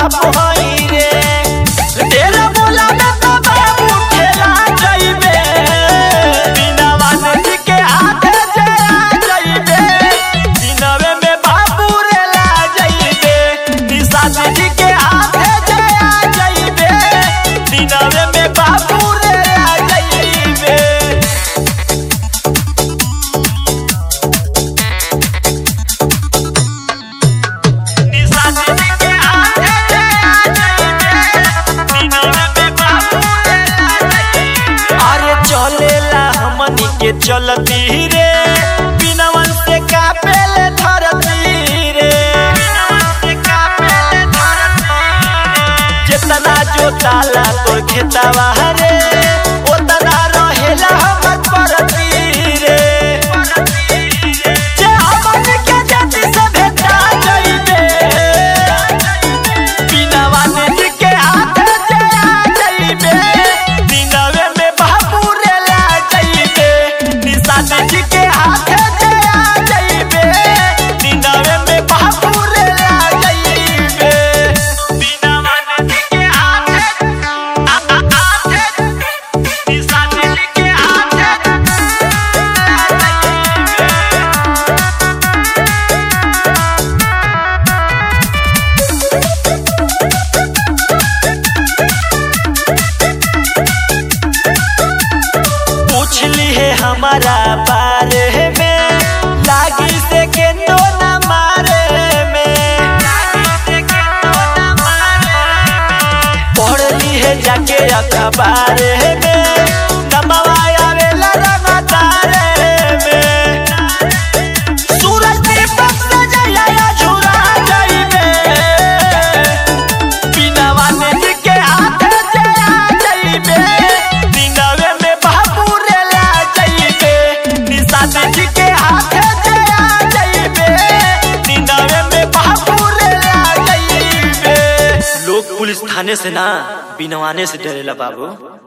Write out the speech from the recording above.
बाप हई रे ढेर बोला ना तो बाबू ठेला जइबे बिना वानर के हाथे जया जइबे दिनवे में बाबू रे ला जइबे निशाद जी के हाथे जया जइबे दिनवे में बाबू रे ला जइबे अरे चलेला हमनी के चलती रे बिनवन से कापेले धरती रे जितना जोताला तोर खेतवा रे ओतना रहेला हमर परती रे जे हमनी के जाति से भेटा जइबे बिनवा नदी के हाथ जया जइबे दिनवे में बाबू रे ला जइबे निशाद जी के हाथ जया जइबे दिनवे में बाबू रे ला जइबे बिनवा नदी के हाथ आ आ हाथ निशाद जी के हाथ पूछली है हमारा बारे में लागी से के नो न मारे में पढ़ली है जाके अखबार में नमवा आवेला रंगदारे में सूरज दीपक से जया झुरा जाइबे बिनवा नदी के हाथ जया जइबे दिनवे में बाबू रे ला जइबे निशाद जी के हाथ जया जइबे दिनवे में बाबू रे ला जइबे लोग पुलिस थाने से ना बिनवाने से डरेला बाबू